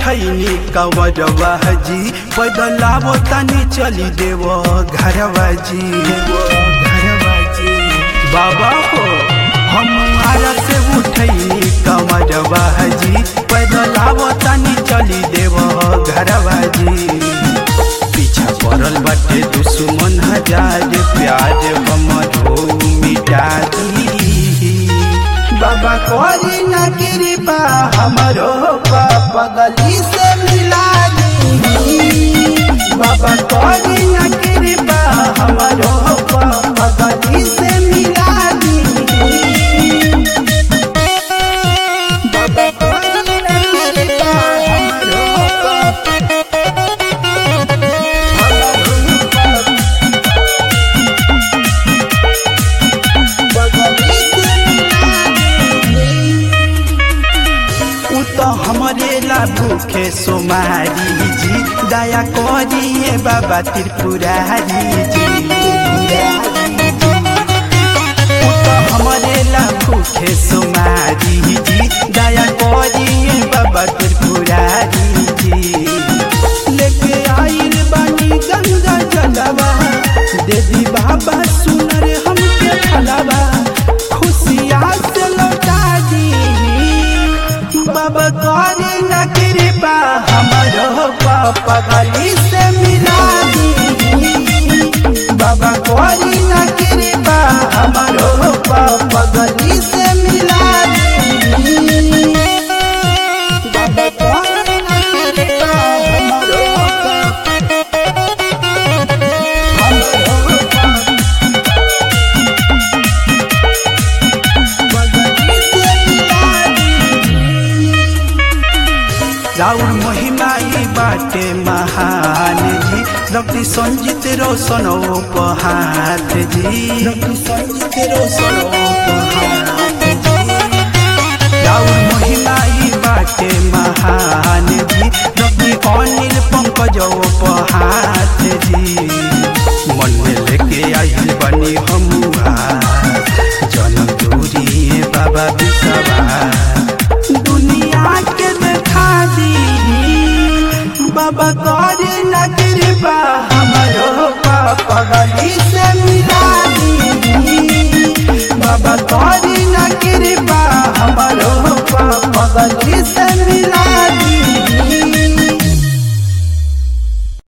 उठैनी कंवरवा जी बदलावो तनी चली देव घरवा जी घरवा जी बाबा हो हम आरा से उठैनी कंवरवा जी बदलावो तनी चली देव घरवा जी पीछा पड़ल बाटे दुश्मन हजार प्यार हमरो मिटा दी बाबा कोरी न कृपा हमरो पापा गली से मिला दी बाबा कोरी न कृपा हमरो पापा गली से मिला दी बाबा कोरी न कृपा हमरो पापा उ तो हमरे ला भूखे सोमारी जी दया करिए बाबा त्रिपुरारी जी उ तो हमरे ला भूखे सोमारी जी दया करिए बाबा त्रिपुरारी जी लेके आइल बानी गंगा जलवा देवी बाबा सुनर हमके फलवा खुशिया से लौटा दी बाबा करे न कृपा हमरो पापा गली से मिला दी बाबा करे न कृपा हमरो पापा गली से मिला दी बाबा करे न कृपा हमरो पापा हमरो पापा राउर महिमाई बाटे महान जी रक्ति संजित रोशन उपहात जी रक्ति संजित रोशन उपहात जी राउर महिमाई बाटे महान जी रक्ति अनिल पंकज उपहात जी मन में लेके आई बनी हमुआ जनम दूरी बाबा बिसवा दुनिया के देखा दी बाबा करे न कृपा हमरो पापा गली से मिला